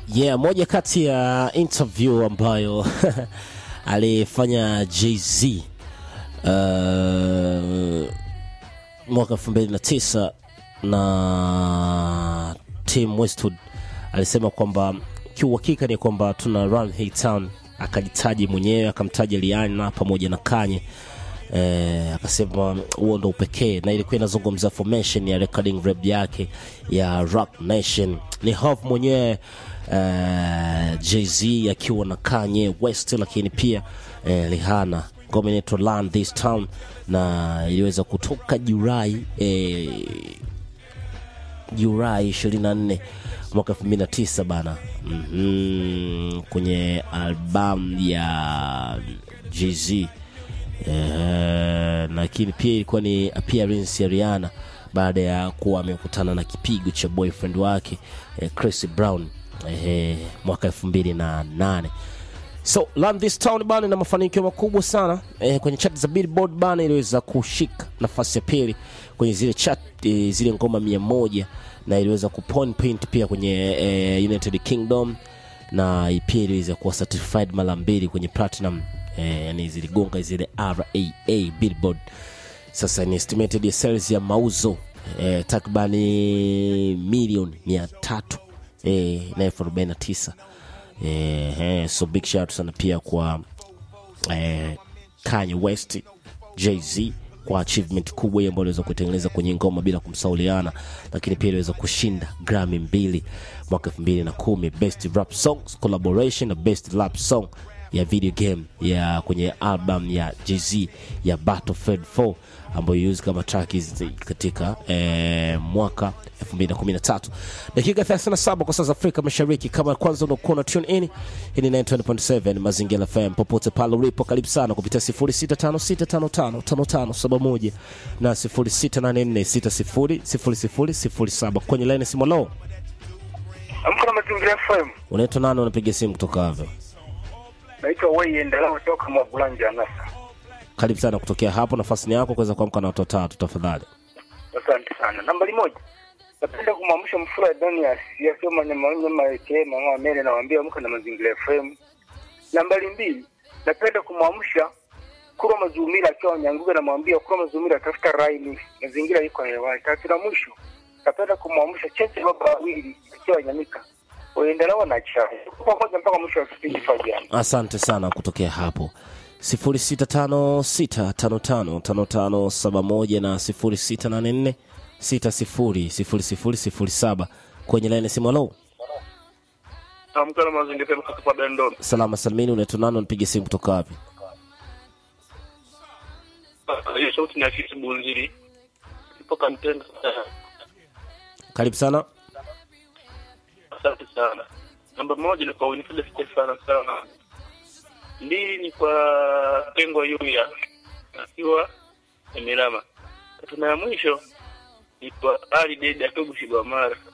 Yeah, moja kati ya interview ambayo alifanya Jay-Z uh, mwaka 2009 na Tim Westwood alisema kwamba kiuhakika ni kwamba tuna run hii town, akajitaji mwenyewe akamtaja Rihanna pamoja na Kanye eh, akasema huo ndo upekee, na ilikuwa inazungumza formation ya recording rap yake ya Rock Nation. Ni Hov mwenyewe eh, Jay-Z akiwa na Kanye West, lakini pia eh, Rihanna ngoma inaitwa Land This Town na iliweza kutoka Julai eh, Julai 24 mwaka 2009 bana, mm-hmm, kwenye albamu ya Jay-Z eh, lakini pia ilikuwa ni appearance ya Rihanna baada ya kuwa amekutana na kipigo cha boyfriend wake eh, Chris Brown eh, mwaka 2008 so Land This Town bana ina mafanikio makubwa sana eh, kwenye chat za Billboard bana iliweza kushika nafasi ya pili kwenye zile chat eh, zile ngoma mia moja na iliweza kupoint pia kwenye eh, United Kingdom na pia iliweza kuwa certified mara mbili kwenye platinum eh, yani ziligonga zile RAA Billboard. Sasa ni estimated ya sales ya mauzo eh, takribani milioni mia tatu eh, na elfu arobaini na tisa eh, eh, so big shout sana pia kwa eh, Kanye West, Jay-Z kwa achievement kubwa hii ambayo aliweza kuitengeneza kwenye ngoma bila kumsauliana, lakini pia iliweza kushinda Grammy mbili mwaka 2010 best rap songs collaboration na best rap song ya video game ya kwenye album ya Jay-Z ya Battlefield 4 ambayo use kama track hizi katika eh, mwaka 2013 dakika 37 kwa saa za Afrika Mashariki. Kama kwanza unakuwa na tune in, hii ni 920.7 Mazingira FM popote pale ulipo, karibu sana kupitia 0656555571 na 0684600007 kwenye line simu. Lo, Amka na Mazingira FM. unaitwa nani? Unapiga simu kutoka wapi? Naitwa Wei Endelea kutoka Mwagulanja Nasa. Karibu sana kutokea hapo, nafasi ni yako kuweza kuamka na watu watatu tafadhali. Asante sana. Nambari moja. Napenda kumwamsha Mfura Donias yasema nyama nyama yake mama mele nawaambia amka na Mazingira FM. Nambari mbili. Napenda kumwamsha Kuro Mazumira akiwa Nyanguga namwambia Kuro Mazumira tafuta raini. Mazingira iko hewani. Tatu la mwisho. Napenda kumwamsha Cheche baba wawili akiwa Nyamika. Waendelea na chai. Kwa moja mpaka mwisho wa kipindi Fabian. Asante sana kutokea hapo 0656555571 na 0684600007 kwenye laini simu. Halo, Amka na Mazingira FM kutoka Fabian Ndo. salama salimini, unaitwa nani? Unapige simu kutoka wapi? hiyo sauti ni afisi bunziri ipo kantenda Karibu sana. asante sana namba moja ni kwa winifrida stefana sana mbili ni kwa pengo yuya akiwa emirama tatu na ya mwisho ni kwa ali dede akiwa bushigwamara